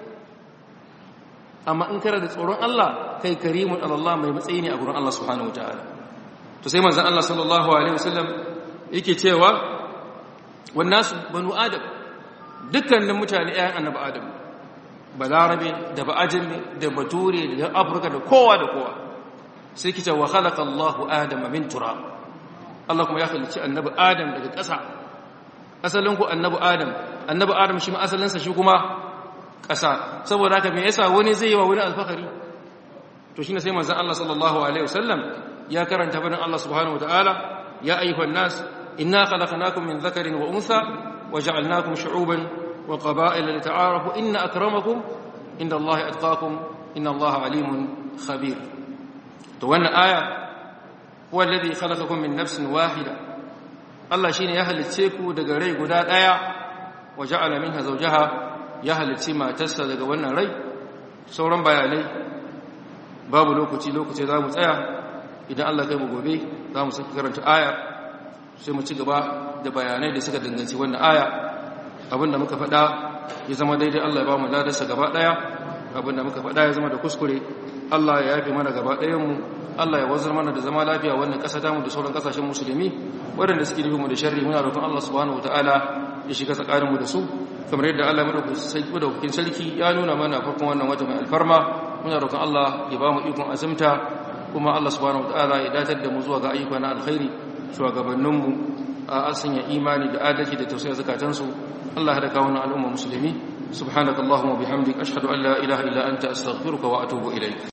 amma in kara da tsoron Allah kai karimun Allah mai matsayi ne a gurin Allah subhanahu wataala to sai manzon Allah sallallahu alaihi wasallam yake cewa wannasu banu adam dukkanin mutane ƴaƴan annabi adam balarabe da ba'ajami da bature da afirka da kowa da kowa sai kice wa khalaqa Allahu adama min turab Allah kuma ya halicci annabi adam daga ƙasa asalin ku annabi adam annabi adam shi ma asalinsa shi kuma ƙasa saboda haka me yasa wani zai yi wa wani alfahari to shine sai manzon Allah sallallahu alaihi wasallam ya karanta fadin Allah subhanahu wataala ya ayyuhan nas inna khalaqnakum min dhakarin wa untha waja'alnakum shu'uban wa qaba'ila lita'arafu inna akramakum inda Allah atqakum inna Allah alimun khabir to wannan aya huwa alladhi khalaqakum min nafsin wahida Allah shine ya halicce ku daga rai guda daya waja'ala minha zawjaha ya halicci matarsa daga wannan rai sauran bayanai babu lokaci lokaci za mu tsaya idan Allah kai mu gobe za mu saki karanta aya sai mu ci gaba da bayanai da suka danganci wannan aya abinda muka faɗa ya zama daidai Allah ya ba mu ladarsa gaba ɗaya abinda muka faɗa ya zama da kuskure Allah ya yafe mana gaba ɗayanmu Allah ya wazar mana da zama lafiya wannan ƙasa tamu da sauran ƙasashen musulmi waɗanda suke nufin mu da sharri muna roƙon Allah subhanahu wataala ya shiga tsakaninmu da su kamar yadda Allah madaukakin sarki ya nuna mana farkon wannan wata mai alfarma muna roƙon Allah ya ba mu ikon azumta kuma Allah subhanahu wataala ya datar da mu zuwa ga ayyuka na alkhairi shugabanninmu a sanya imani da adalci da tausayi zakatansu Allah ya kawo na al'umma musulmi subhanakallahumma bihamdik ashhadu an la ilaha illa anta astaghfiruka wa atubu ilayk